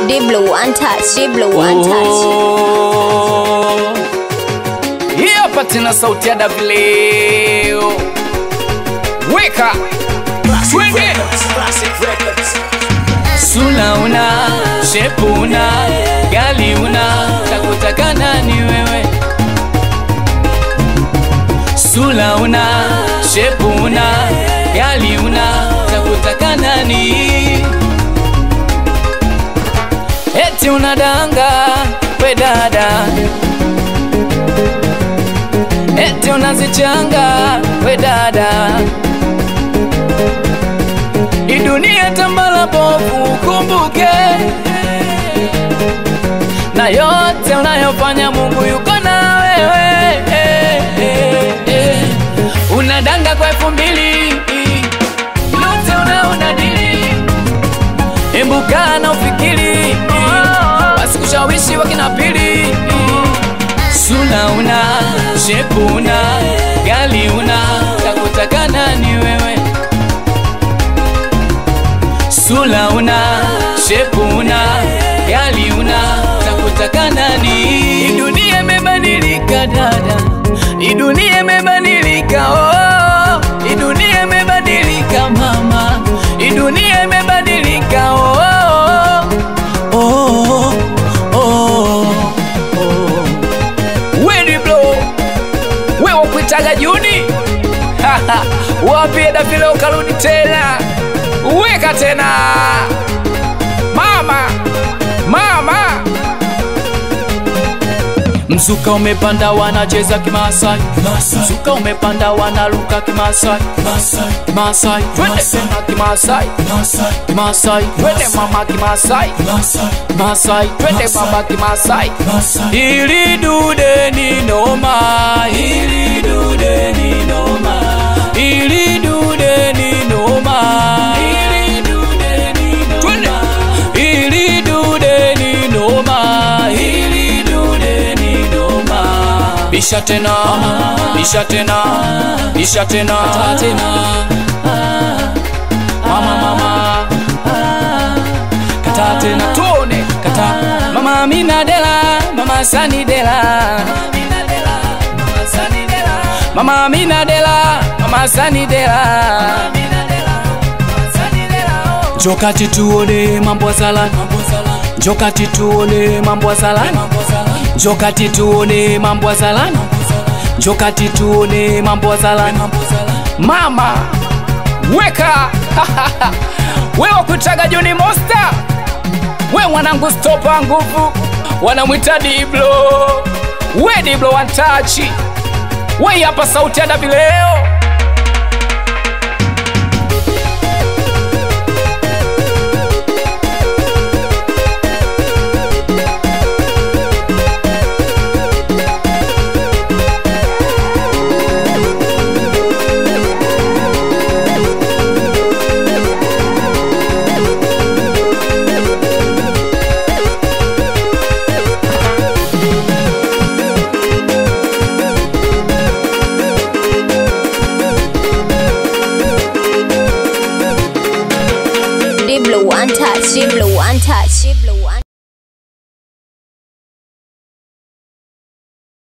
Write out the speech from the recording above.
Diblo one touch, Diblo one touch. Hii hapa tena sauti ya Davileo. Weka twende. Sula una shepu una gali una takutaka nani wewe? Sula una shepu una gali una takutaka nani? Eti unadanga we dada, eti unazichanga we dada, hii dunia tambala bovu, kumbuke na yote unayofanya, Mungu yuko na wewe. Unadanga kwa elfu mbili lote unaonadili Embuka na ufikiri Wasikushawishi wakina pili Sula una, shepu una Gali una, takutaka nani wewe Sula una, shepu una Gali una, takutaka nani Hii dunia imebadilika dada Hii dunia imebadilika oh Hii dunia imebadilika mama Hii dunia imebadilika oh oh oh oh oh Wedi blow wewe kuitaga Juni wapie Davile ukarudi tena weka tena mama mama Mzuka umepanda wanacheza kimasai Mzuka umepanda wanaruka kimasai Kimasai twende tena kimasai Kimasai twende mama kimasai Kimasai twende baba kimasai Ili dude ni noma Ili dude ni noma Ili dude ni noma Ili dude ni noma Ili dude ni noma Ili dude ni noma Bisha tena Bisha tena Bisha tena Kata tena Mama mama Kata tena tuone Kata Mama Amina Dela Mama Sani Dela Mama Amina Dela Mama Sani Dela Jokati tuone mambo ya salani Jokati tuone mambo ya salani Jokati tuone mambo ya salani Jokati tuone mambo ya salani Mama weka wewe kutaga Juni Monster we mwanangu stopa nguvu wanamwita Diblo we Diblo one touch we hapa sauti ya Davileo Diblo one touch, Diblo